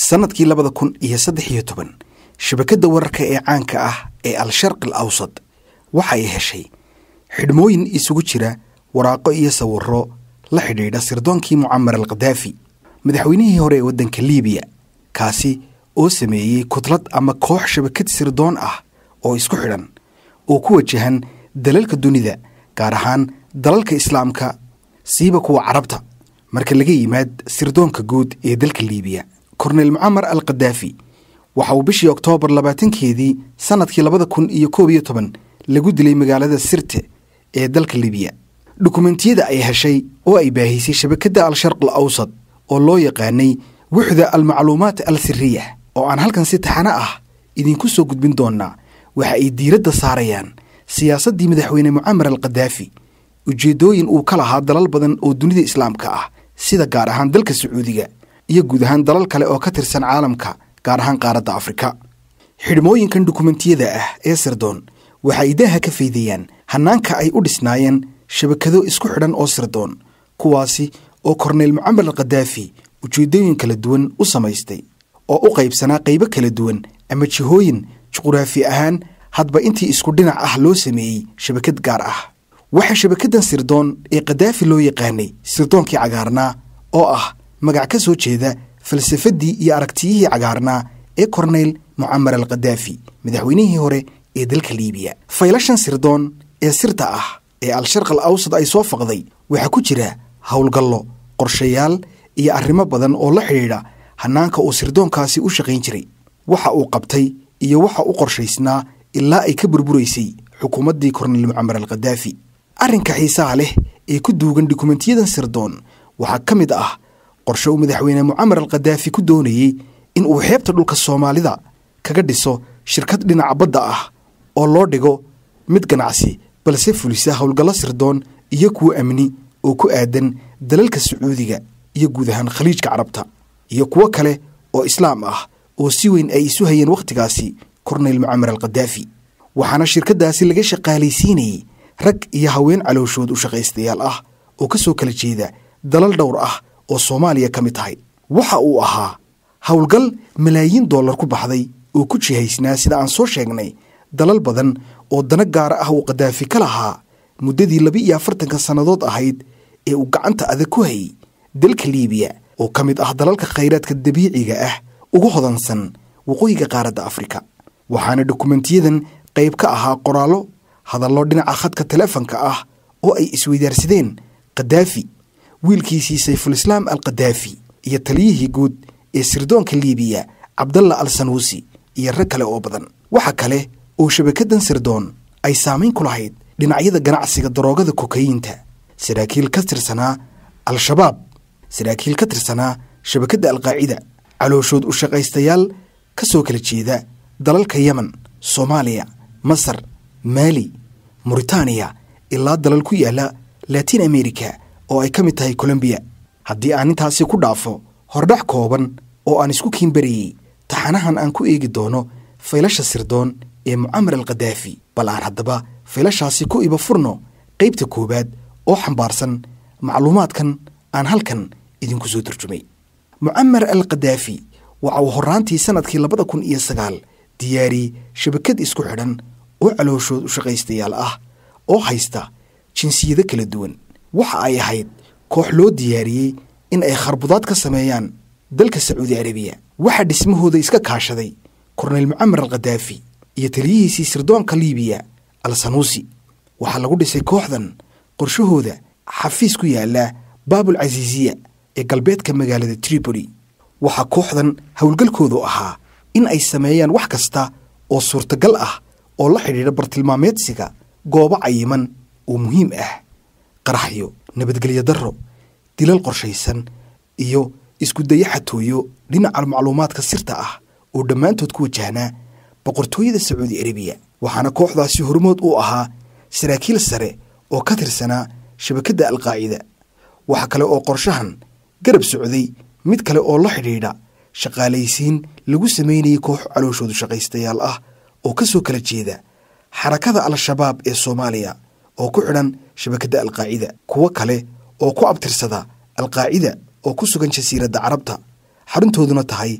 sannadkii labada kun iyo saddex iyo toban shabakadda wararka ee caanka ah ee al-sharqi al awsad waxa ay heshay xidhmooyin isugu jira waraaqo iyo sawirro la xidhiidha sirdoonkii mucamar al khadaafi madaxweynihii hore ee waddanka liibiya kaasi oo sameeyey kudlad ama koox shabakad sirdoon ah oo isku xidhan oo ku wajahan dalalka dunida gaar ahaan dalalka islaamka siiba kuwa carabta marka laga yimaad sirdoonka guud ee dalka liibiya korneyl mucamar al khadaafi waxa uu bishii oktoobar labaatankeedii sannadkii labada kun iyo koob iyo toban lagu dilay magaalada sirte ee dalka libiya dukumentiyada ay heshay oo ay baahisay shabakadda al-sharq al awsad oo loo yaqaanay wuxda almacluumaat al siriya oo aan halkan si taxano ah idinku soo gudbin doonnaa waxa ay diiradda saarayaan siyaasaddii madaxweyne mucamar al khadaafi ujeeddooyin uu ka lahaa dalal badan oo dunida islaamka ah sida gaar ahaan dalka sacuudiga iyo guud ahaan dalal kale oo ka tirsan caalamka gaar ahaan qaaradda afrika xidhmooyinkan dukumentiyada ah ee sirdoon waxa ay daaha ka faydayaan hannaanka ay u dhisnaayeen shabakado isku xidhan oo sirdoon kuwaasi oo korneyl mucamar al khadaafi ujeeddooyin kala duwan u samaystay oo u qaybsanaa qaybo kala duwan ama jihooyin juquraafi ahaan hadba intii isku dhinac ah loo sameeyey shabakad gaar ah waxaa shabakaddan sirdoon ee khadaafi loo yaqaanay sirdoonkii cagaarnaa oo ah magac ka soo jeeda falsafaddii iyo aragtiyihii cagaarnaa ee korneyl mucamar al khadaafi madaxweynihii hore ee dalka liibiya faylashan sirdoon ee sirta ah ee al-sharq al awsad ay soo faqday waxaa ku jira howlgallo qorshayaal iyo arrimo badan oo la xidhiidha hannaanka uu sirdoonkaasi u shaqayn jiray waxa uu qabtay iyo waxa u qorshaysnaa ilaa ay ka burburaysay xukuumaddii korneyl mucamar al khadaafi arrinka xiisaha leh ee ku duugan dukumentiyadan sirdoon waxaa ka mid ah qorshe uu madaxweyne mucamar al khadaafi ku doonayey in uu xeebta dhulka soomaalida kaga dhiso shirkad dhinaca badda ah oo loo dhigo mid ganacsi balse fulisa howlgallo sirdoon iyo kuwo amni oo ku aadan dalalka sacuudiga iyo guud ahaan khaliijka carabta iyo kuwo kale oo islaam ah oo si weyn ay isu hayeen wakhtigaasi korneyl mucamar al khadaafi waxaana shirkaddaasi laga shaqaalaysiinayey rag iyo haween calooshood u shaqaystayaal ah oo ka soo kala jeeda dalal dhowr ah oo soomaaliya ka mid tahay waxa uu ahaa howlgal malaayiin dollar ku baxday oo ku jihaysnaa sida aan soo sheegnay dalal badan oo dana gaara ah uu khadaafi ka lahaa muddadii laba iyo afartanka sannadood ahayd ee uu gacanta adag ku hayay dalka liibiya oo ka mid ah dalalka khayraadka dabiiciga ah ugu hodansan waqooyiga qaaradda afrika waxaana dukumentiyadan qayb ka ahaa qoraallo hadallo dhinaca khadka teleefanka ah oo ay isweydaarsadeen khadaafi wiilkiisii sayfulislaam al khadaafi iyo taliyihii guud ee sirdoonka liibiya cabdalla al sanuusi iyo rag kale oo badan waxa kale oo shabakaddan sirdoon ay saamayn ku lahayd dhinacyada ganacsiga daroogada kokayiinta saraakiil ka tirsanaa al-shabaab saraakiil ka tirsanaa shabakadda alqaacida calooshood u shaqaystayaal ka soo kala jeeda dalalka yemen soomaaliya masar maali muritaaniya ilaa dalal ku yaala latiin amerika oo ay ka mid tahay colombiya haddii aan intaasi ku dhaafo hordhac kooban oo aan isku kiinbarayey taxanahan aan ku eegi doono faylasha sirdoon ee mucamar al khadaafi bal aan haddaba faylashaasi ku iba furno qaybta koowaad oo xambaarsan macluumaadkan aan halkan idinku soo turjumay mucamar al khadaafi waxa uu horraantii sannadkii labada kun iyo sagaal diyaariyey shabakad isku xidhan oo calooshood u shaqaystayaal ah oo haysta jinsiyado kala duwan waxa ay ahayd koox loo diyaariyey in ay kharbudaad ka sameeyaan dalka sacuudi arabiya waxaa dhismahooda iska kaashaday korneyl mucamar al khadaafi iyo taliyihiisii sirdoonka liibiya al sanuusi waxaa lagu dhisay kooxdan qorshahooda xafiis ku yaala baabul casiisiya ee galbeedka magaalada tripoli waxaa kooxdan howlgalkoodu ahaa in ay sameeyaan wax kasta oo suurtagal ah oo la xidhiidha bartilmaameedsiga goobo cayiman oo muhiim ah qaraxyo nabadgelyo darro dilal qorshaysan iyo isku daya xatooyo dhinaca macluumaadka sirta ah oo dhammaantood ku wajahnaa boqortooyada sacuudi arabiya waxaana kooxdaasi hormood u ahaa saraakiil sare oo ka tirsanaa shabakadda alqaacida waxa kale oo qorshahan garab socday mid kale oo la xidhiidha shaqaalaysiin lagu samaynayay koox calooshoodu shaqaystayaal ah oo ka soo kala jeeda xarakada al-shabaab ee soomaaliya oo ku xidhan shabakadda alqaacida kuwo kale oo ku abtirsada alqaacida oo ku sugan jasiiradda carabta xaruntooduna tahay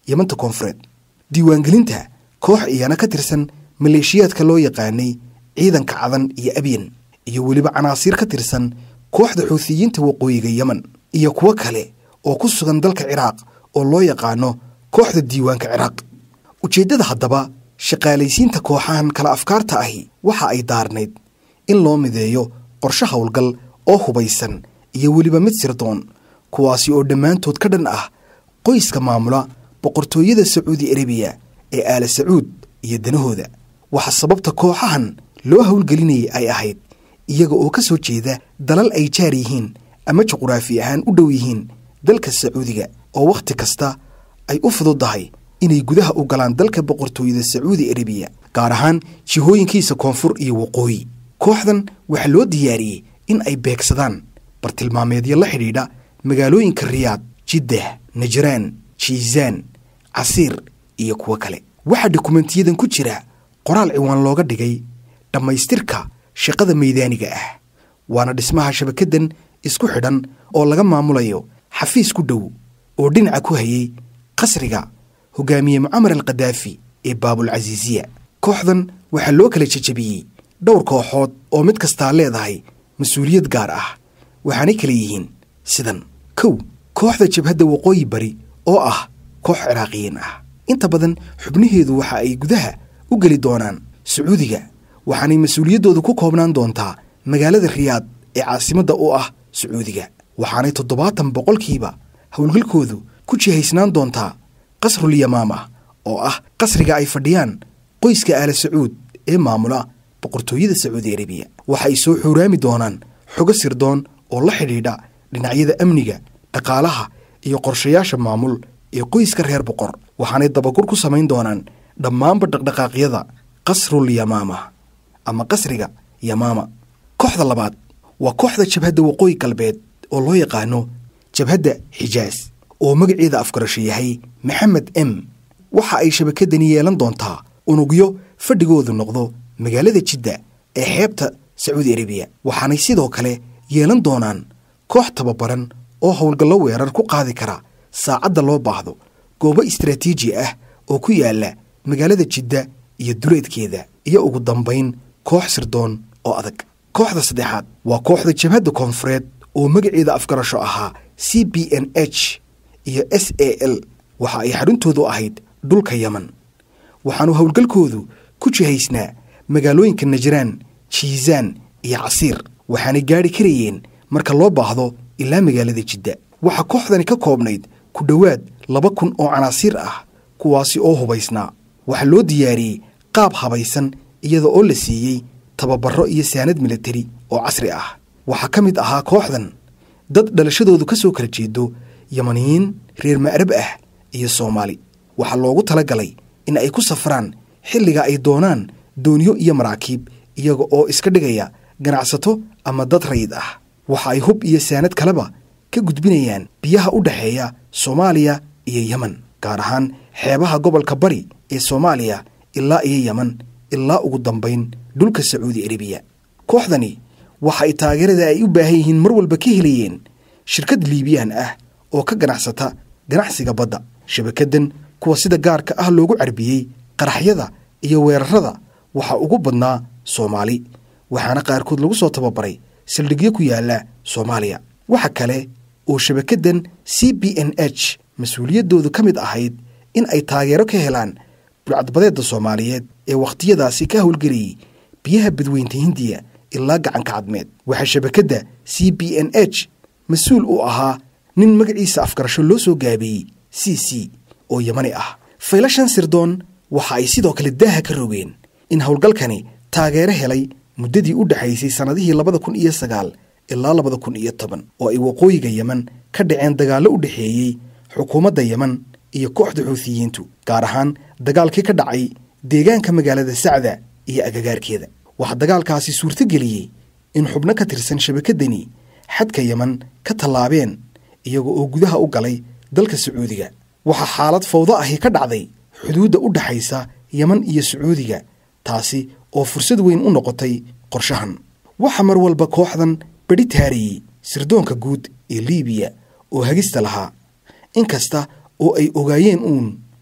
yamanta koonfureed diiwaangelinta koox iyana ka tirsan maleeshiyaadka loo yaqaanay ciidanka cadan iyo abyan iyo weliba canaasiir ka tirsan kooxda xuutiyiinta waqooyiga yemen iyo kuwo kale oo ku sugan dalka ciraaq oo loo yaqaano kooxda diiwaanka ciraaq ujeeddada haddaba shaqaalaysiinta kooxahan kala afkaarta ahi waxa ay daarnayd in loo mideeyo qorshe howlgal oo hubaysan iyo weliba mid sirdoon kuwaasi oo dhammaantood ka dhan ah qoyska maamula boqortooyada sacuudi arabiya ee aala sacuud iyo danahooda waxa sababta kooxahan loo howlgelinayay ay ahayd iyaga oo ka soo jeeda dalal ay jaar yihiin ama juquraafi ahaan u dhow yihiin dalka sacuudiga oo wakhti kasta ay u fududdahay inay gudaha u galaan dalka boqortooyada sacuudi arabiya gaar ahaan jihooyinkiisa koonfur iyo waqooyi kooxdan waxaa loo diyaariyey in ay beegsadaan bartilmaameedyo la xidhiidha magaalooyinka riyaad jiddah najraan jiisaan casiir iyo kuwo kale waxaa dukumentiyadan ku jira qoraal ciwaan looga dhigay dhammaystirka shaqada maydaaniga ah waana dhismaha shabakaddan isku xidhan oo laga maamulayo xafiis ku dhow oo dhinaca ku hayay qasriga hogaamiye mucamar al kadaafi ee baabulcasiisiya kooxdan waxaa loo kala jejebiyey dhowr kooxood oo mid kastaa leedahay mas-uuliyad gaar ah waxaanay kala yihiin sidan kow kooxda jabhadda waqooyi bari oo ah koox ciraaqiyiin ah inta badan xubnaheedu waxa ay gudaha u geli doonaan sacuudiga waxaanay mas-uuliyaddoodu ku koobnaan doontaa magaalada riyaad ee caasimadda u ah sacuudiga waxaanay toddobaatan boqolkiiba howlgalkoodu ku jihaysnaan doontaa qasrul yamaama oo ah qasriga ay fadhiyaan qoyska aala sacuud ee maamula boqortooyada sacuudi arabiya waxa ay soo xuuraami doonaan xogo sirdoon oo la xidhiidha dhinacyada amniga dhaqaalaha iyo qorshayaasha maamul ee qoyska reer boqor waxaanay dabagur ku samayn doonaan dhammaanba dhaqdhaqaaqyada qasrul yamaama ama qasriga yamaama kooxda labaad waa kooxda jabhadda waqooyi galbeed oo loo yaqaano jabhadda xijaas oo magaceeda afgarasho yahay maxamed m waxa ay shabakadani yeelan doontaa unugyo fadhigoodu noqdo magaalada jidda ee xeebta sacuudi arabiya waxaanay sidoo kale yeelan doonaan koox tababaran oo howlgallo weerar ku qaadi kara saacadda loo baahdo goobo istaraatiiji ah oo ku yaala magaalada jidda iyo duleedkeeda iyo ugu dambayn koox sirdoon oo adag kooxda saddexaad waa kooxda jabhadda koonfureed oo magaceeda afgarasho ahaa c b n h iyo s a l waxa ay xaruntoodu ahayd dhulka yemen waxaanu howlgalkoodu ku jihaysnaa magaalooyinka najraan jiisaan iyo casiir waxaanay gaadhi karayeen marka loo baahdo ilaa magaalada jidda waxaa kooxdani ka koobnayd ku dhowaad laba kun oo canaasiir ah kuwaasi oo hubaysnaa waxaa loo diyaariyey qaab habaysan iyada oo la siiyey tababarro iyo saanad militari oo casri ah waxaa ka mid ahaa kooxdan dad dhalashadoodu ka soo kala jeedo yamaniyiin reer ma'rab ah iyo soomaali waxaa loogu talagalay in ay ku safraan xilliga ay doonaan doonyo iyo maraakiib iyaga oo iska dhigaya ganacsato ama dad rayid ah waxa ay hub iyo saanad kaleba ka gudbinayaan biyaha u dhexeeya soomaaliya iyo yemen gaar ahaan xeebaha gobolka bari ee soomaaliya ilaa iyo yemen ilaa ugu dambayn dhulka sacuudi arabiya kooxdani waxa ay taageerada ay u baahan yihiin mar walba ka helayeen shirkad liibiyaan ah oo ka ganacsata ganacsiga badda shabakaddan kuwa sida gaarka ah loogu carbiyey qaraxyada iyo weerarada waxaa ugu badnaa soomaali waxaana qaarkood lagu soo tababaray saldhigyo ku yaala soomaaliya waxa kale oo shabakaddan c b n h mas-uuliyaddoodu ka mid ahayd in ay taageero ka helaan bulcadbadeedda soomaaliyeed ee wakhtiyadaasi ka howlgelayay biyaha badweynta hindiya ilaa gacanka cadmeed waxaa shabakadda c b n h mas-uul u ahaa nin magaciisa afgarasho loo soo gaabeeyey c c oo yamani ah faylashan sirdoon waxa ay sidoo kale daaha ka rogeen in howlgalkani taageero helay muddadii u dhexaysay sannadihii labada kun iyo sagaal ilaa labada kun iyo toban oo ay waqooyiga yemen ka dhaceen dagaallo u dhexeeyey xukuumadda yemen iyo kooxda xuutiyiintu gaar ahaan dagaalkii ka dhacay deegaanka magaalada sacda iyo agagaarkeeda waxaa dagaalkaasi suurtogeliyey in xubno ka tirsan shabakadani xadka yemen ka tallaabeen iyaga oo gudaha u galay dalka sacuudiga waxaa xaalad fawdo ahi ka dhacday xuduudda u dhexaysa yemen iyo sacuudiga taasi oo fursad weyn u noqotay qorshahan waxaa mar walba kooxdan bedhi taarayey sirdoonka guud ee liibiya oo hagista lahaa inkasta oo ay ogaayeen uun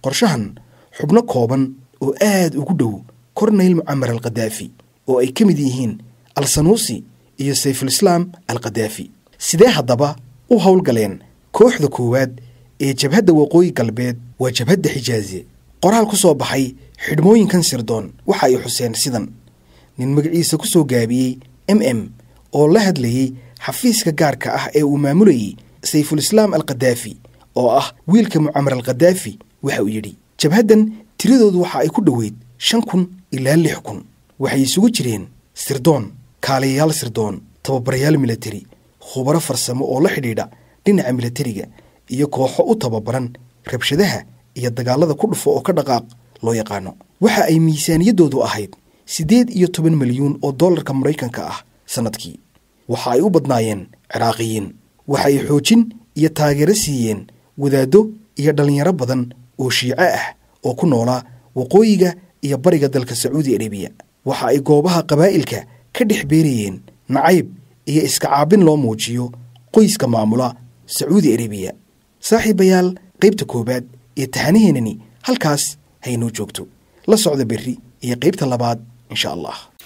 qorshahan xubno kooban oo aad ugu dhow korneyl mucamar al khadaafi oo ay ka mid yihiin al sanuusi iyo sayfulislaam al khadaafi sidee haddaba u howlgaleen kooxda koowaad ee jabhadda waqooyi galbeed waa jabhadda xijaaze qoraal ku soo baxay xidhmooyinkan sirdoon waxa ay xuseen sidan nin magaciisa ku soo gaabiyey m m oo la hadlayey xafiiska gaarka ah ee uu maamulayey sayfulislaam al khadaafi oo ah wiilka mucamar al khadaafi waxa uu yidhi jabhaddan tiradoodu waxa ay ku dhoweyd shan kun ilaa lix kun waxay isugu jireen sirdoon kaaliyayaal sirdoon tababarayaal militari khubaro farsamo oo la xidhiidha dhinaca militariga iyo kooxo u tababaran rabshadaha iyo dagaalada ku dhufo oo ka dhaqaaq loo yaqaano waxa ay miisaaniyaddoodu ahayd siddeed iyo toban milyuun oo dollarka maraykanka ah sannadkii waxa ay u badnaayeen ciraaqiyiin waxa ay xoojin iyo taageero siiyeen wadaaddo iyo dhallinyaro badan oo shiico ah oo ku noolaa waqooyiga iyo bariga dalka sacuudi arabiya waxa ay goobaha qabaa'ilka ka dhex beerayeen nacayb iyo iska caabin loo muujiyo qoyska maamula sacuudi arabiya saaxiibayaal qaybta koowaad ee tahanaheenani halkaas haynoo joogto la socda berri iyo qaybta labaad insha allah